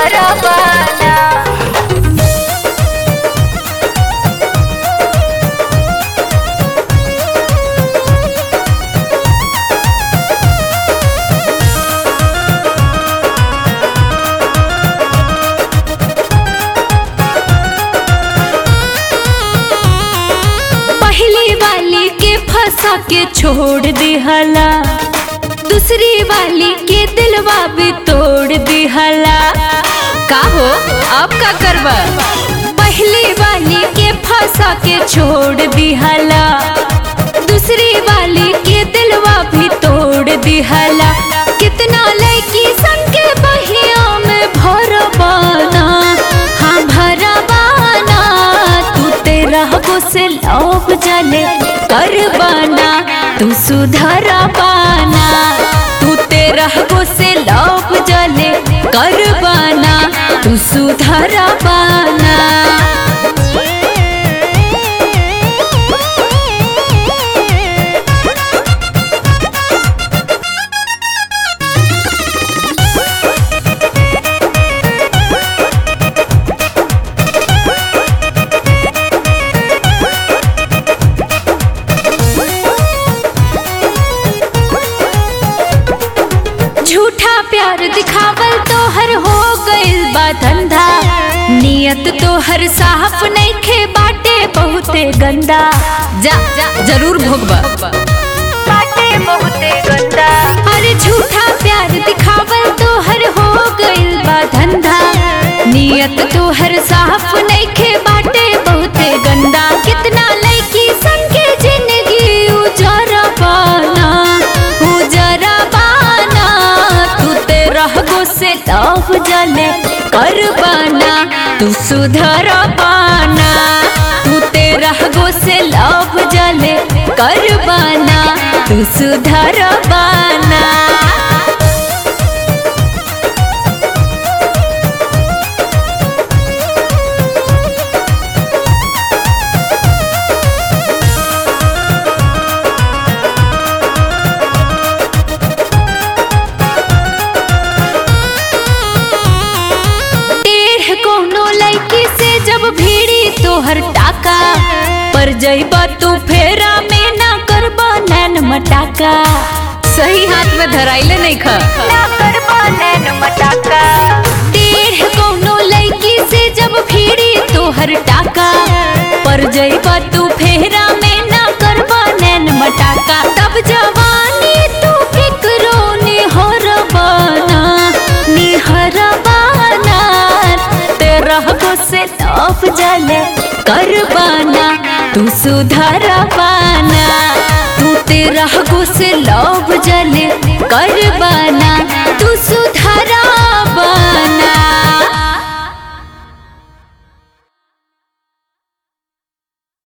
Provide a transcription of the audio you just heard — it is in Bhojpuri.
सुधरवाना पहली वाली के फंसा के छोड़ दिहला दूसरी वाली के दिलवा भी तोड़ दिहला का हो अब का करबा पहली वाली के फंसा के छोड़ दिहला दूसरी वाली के दिलवा भी तोड़ दिहला कितना लड़की संग के बहिया में भरबाना हाँ भरबाना तू तेरा को से लौक जले करबाना तू सुधर पाना तू तेरा को से लौक जले करबाना तू सुधर पाना झूठा प्यार दिखावल तो हर हो गइल बा धंधा नियत तो हर साफ नहीं खे बाटे बहुते गंदा जा जा जरूर भोगबा बाटे बहुते गंदा अरे झूठा प्यार दिखावल तो हर हो गइल बा धंधा नियत तो हर साफ नहीं खे बाटे बहुते गंदा कितना लड़की संग के जिंदगी उजरा पाना उजरा पाना तू तेरा गो से लव जले कर पाना तू सुधर पाना तू तेरा गो से लव जले कर पाना तू सुधर पाना टेढ़ कोनो लड़की से जब भीड़ी तोहर टाका पर जइबा तू फेरा में ना करबा नैन मटाका सही हाथ में धराइले नहीं खा ना करबा नैन मटाका टेढ़ कोनो लड़की से जब भीड़ी तोहर टाका पर जइबा तू फेरा में ना करबा नैन मटाका तब जवानी तू फिक्रो निहर बाना निहर बाना तेरा को से लौफ जले कर बाना तू सुधर पाना तू तेरा को से लौफ जले कर